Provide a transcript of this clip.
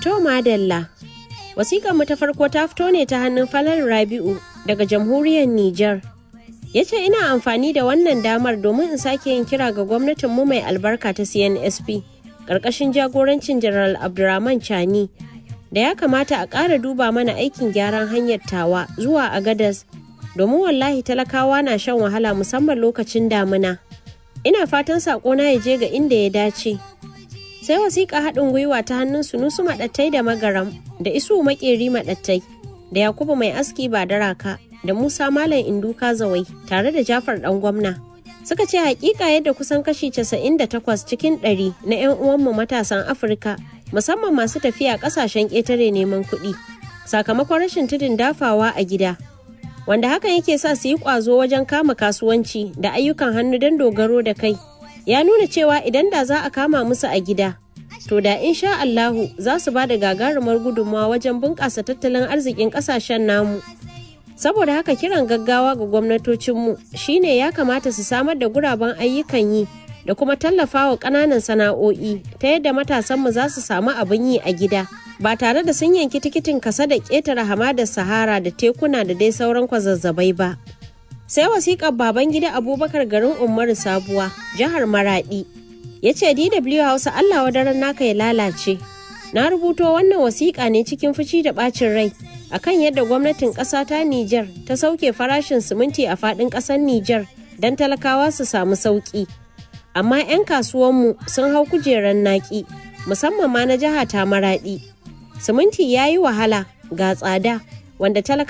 To madalla. Wasiƙar mu ta farko ta fito ne ta hannun Falal Rabi'u daga jamhuriyar Nijar. Ya ce ina amfani da wannan damar domin in sake yin kira ga gwamnatin mu mai albarka ta CNSP ƙarƙashin jagorancin General Abdurrahman Chani da ya kamata a ƙara duba mana aikin gyaran hanyar tawa zuwa Agadas domin wallahi talakawa na shan wahala musamman lokacin damina. Ina fatan saƙona ya je ga inda ya dace. sai wasiƙa haɗin gwiwa ta hannun sunusu maɗattai da magaram da isu makeri maɗattai da yakubu mai aski ba daraka da musa malam induka zawai tare da jafar ɗan gwamna suka ce hakika yadda kusan kashi 98 cikin 100 na 'yan uwanmu matasan afirka musamman masu tafiya ƙasashen ƙetare neman kuɗi sakamakon rashin tudun dafawa a gida wanda hakan yake sa su yi ƙwazo wajen kama kasuwanci da ayyukan hannu don dogaro da kai ya nuna cewa idan da za a kama musu a gida to da insha Allahu za su ba da gagarumar gudunmawa wajen bunƙasa tattalin arzikin ƙasashen namu saboda haka kiran gaggawa ga gwamnatocinmu shine ya kamata su samar da guraben ayyukan yi da kuma tallafa wa ƙananan sana'o'i ta yadda matasanmu za su samu abin yi a gida ba tare da sun yanki tikitin kasa da ƙetare hamadar sahara da tekuna da dai sauran kwazazzabai ba sai wasiƙar baban gida abubakar garin umaru sabuwa jihar maradi ya ce dw hausa allah wadaran naka ya lalace na rubuto wannan wasiƙa ne cikin fushi da ɓacin rai akan yadda gwamnatin ƙasa ta nijar ta sauke farashin siminti a faɗin ƙasar nijar don talakawa su samu sauƙi amma 'yan kasuwanmu sun hau kujerar naƙi musamman ma na jiha ta maradi siminti ya yi wahala ga tsada wanda talaka